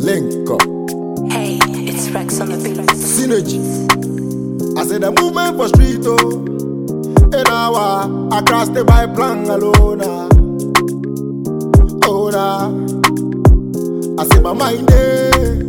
Link up. Hey, it's Rex on the beat. Synergy. I said the movement for street oh. In our across the by plan alone. ah. Oh nah. I say my mind eh.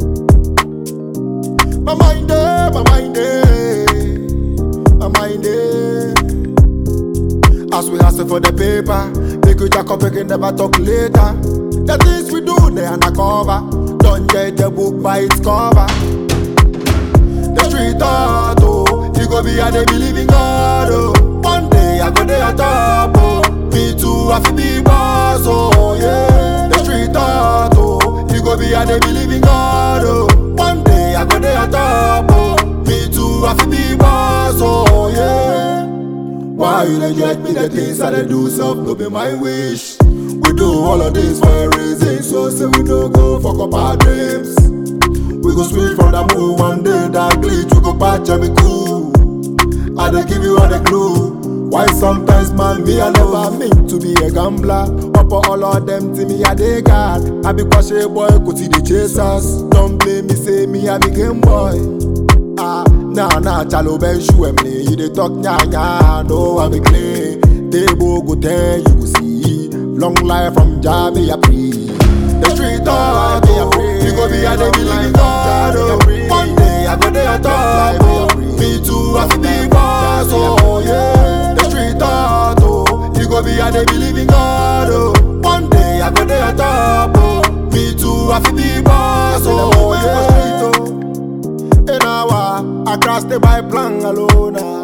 My mind eh, my mind eh. My mind eh. As we hustle for the paper, make we jack up again, never talk later. The things we do, they undercover. Don't judge the book by its cover. The street art, oh, you go be a they believe in God, oh. One day I go there on top, oh. Me too, I feel be boss, oh, yeah. The street art, oh, you go be a they believe in God, oh. One day I go there on top, oh. Me too, I feel be boss, oh, yeah. Why you dey judge me the things I dey do self no be my wish We do all of this for a reason So say we no go fuck up our dreams We go switch from that move one day That glitch we go patch and be cool I dey give you all the clue Why sometimes man me I never mean to be a gambler Up for all of them to me I dey guard I be cautious boy go see the chasers Don't blame me say me I be game boy Ah, nah, nah, chalo ben shoe me. You dey talk nya nya, no I be clean. Table go ten, you go see. Long life from Jah me a pray. The street talk, oh, you go be a dey believe in God. Oh. One day I go dey on top. Oh. Me too, I feel be boss. Oh yeah. The street talk, oh, you go be a dey believe in God. Oh. One day I go dey on top. Oh. Me too, I feel be boss. Oh yeah. In our across the by plan alone. ah.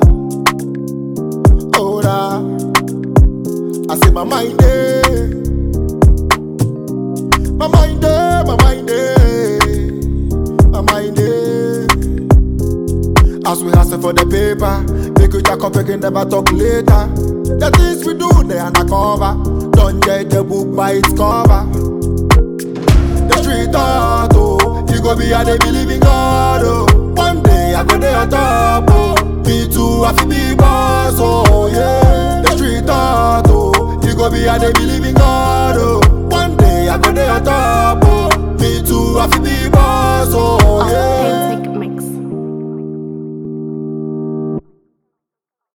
Oh nah. I say my mind eh. My mind eh, my mind eh. My mind eh. As we hustle for the paper, make we jack up again, never talk later. The things we do, they undercover. Don't judge the book by its cover. The street art, oh, you go be a they believe in God, oh. One day I go there on top, oh. Me too, I feel be boss, oh yeah. The street art, oh, you go be a they believe in God, oh. One day I go there on top, oh. Me too, I feel be boss, oh